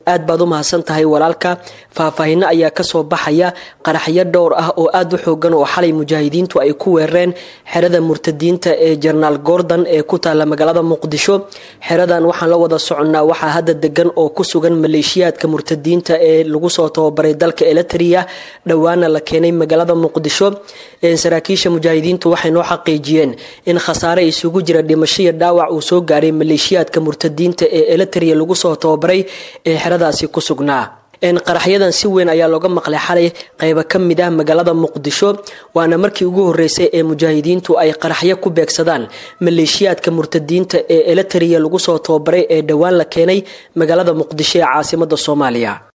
aad baad u mahadsan tahay walaalka faahfaahinno ayaa kasoo baxaya qaraxyo dhowr ah oo aada u xoogan oo xalay mujaahidiintu ay ku weerareen xerada murtadiinta ee jenaraal gordon ee ku taala magaalada muqdisho xeradan waxaan la wada soconnaa waxaa hadda degan oo ku sugan maleeshiyaadka murtadiinta ee lagu soo tababaray dalka eletria dhowaana la keenay magaalada muqdisho saraakiisha mujaahidiintu waxay noo xaqiijiyeen in khasaare isugu jira dhimasho iyo dhaawac uu soo gaaray maleeshiyaadka murtadiinta ee eletria lagu soo tababaray ee xeradaasi ku sugnaa qaraxyadan si weyn ayaa looga maqlay xalay qaybo ka mid ah magaalada muqdisho waana markii ugu horeysay ee mujaahidiintu ay qaraxyo ku beegsadaan maleeshiyaadka murtadiinta ee eletria lagu soo tababaray ee dhowaan la keenay magaalada muqdisho ee caasimada soomaaliya